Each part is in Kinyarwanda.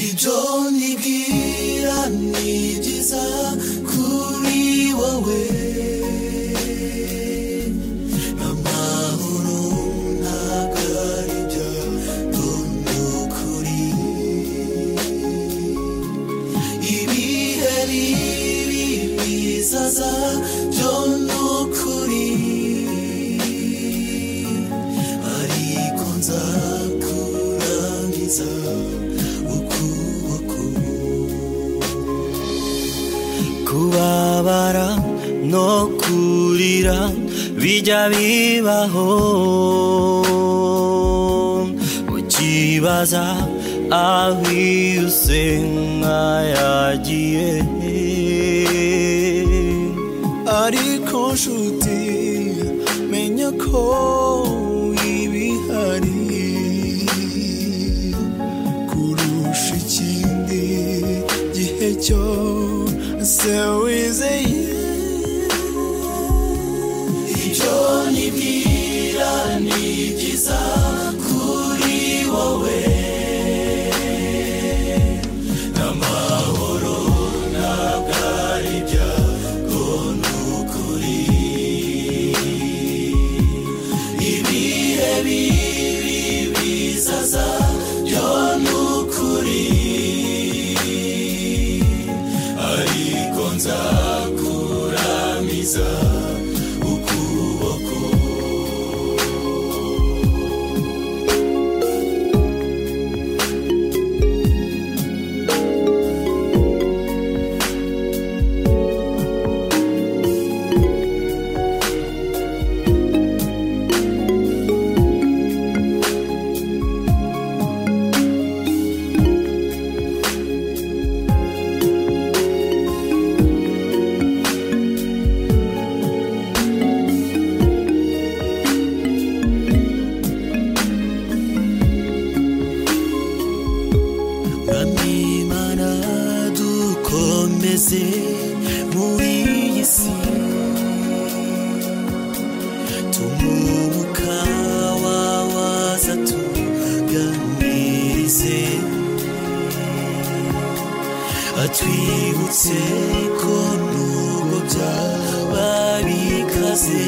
ibyo nibwira ni byiza kuri wowe amahoro ntabwo ari byo kuri ibiheri bizaza byo ni ukuri ariko nzakurangiza ukuboko kubabara no kurira bijya bibaho ukibaza aho iyo usenga yagiye ariko nshuti menya ko ibihari kurusha ikindi gihe cyose wizeye ibyo nibwira ni byiza kuri wowe n'amahoro ntabwo ari ibyago ni ukuri ibihe bibi bizaza byo ni ukuri ariko nzakuramiza ukuboko mwamimana dukomeze muri iyi si tumuka wawaza tuganirize atwibutse ko nubwo byaba bikaze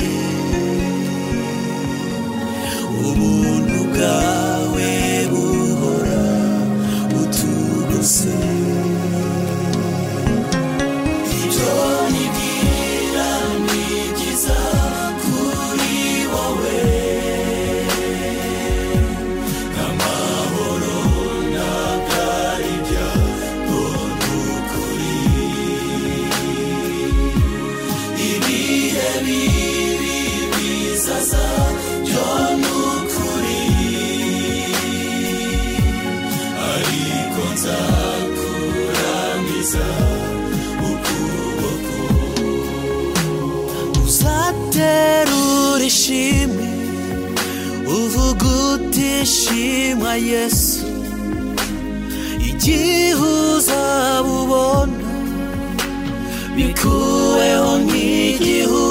ubuntu bwawe buhora butugose ibyo nibwira ni byiza kuri wowe amahoro ntabwo ari ibyago ni ukuri ibihe bibi bizaza byo ni ukuri ariko nzakuramiza ukuboko uzaterura ishimwe uvuga uti shimwa yesu igihe uzabubona bikuweho nk'igihu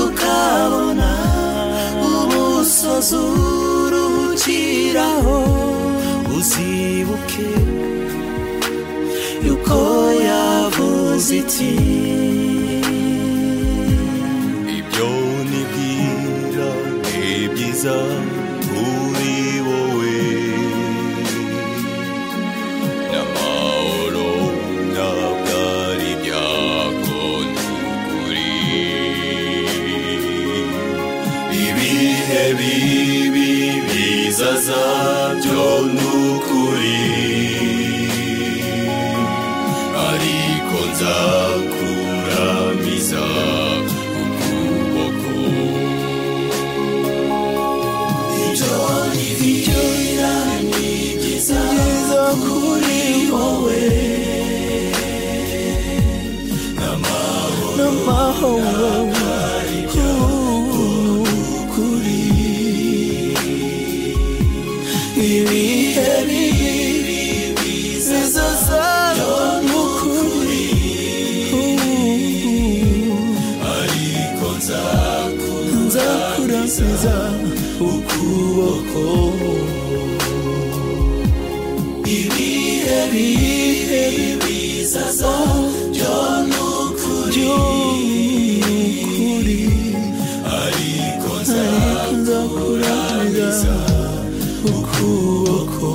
ukabona umusozi uruhukiraho uzibuke yuko yavuze iti ibyo nibwira ni byiza kuri wowe n'amahoro ntabwo ari ibyago ni ukuri ibihe bibi bizaza byo ni ukuri ariko nzakuramiza ukuboko ibyo nibwira ni byiza kuri wowe n'amahoro kuri ibihe bibi bizaza ni ukuri ariko nzakurasiza ukuboko ibihe ibihe bizaza byo ni ukuri ariko nzakuramiriza ukuboko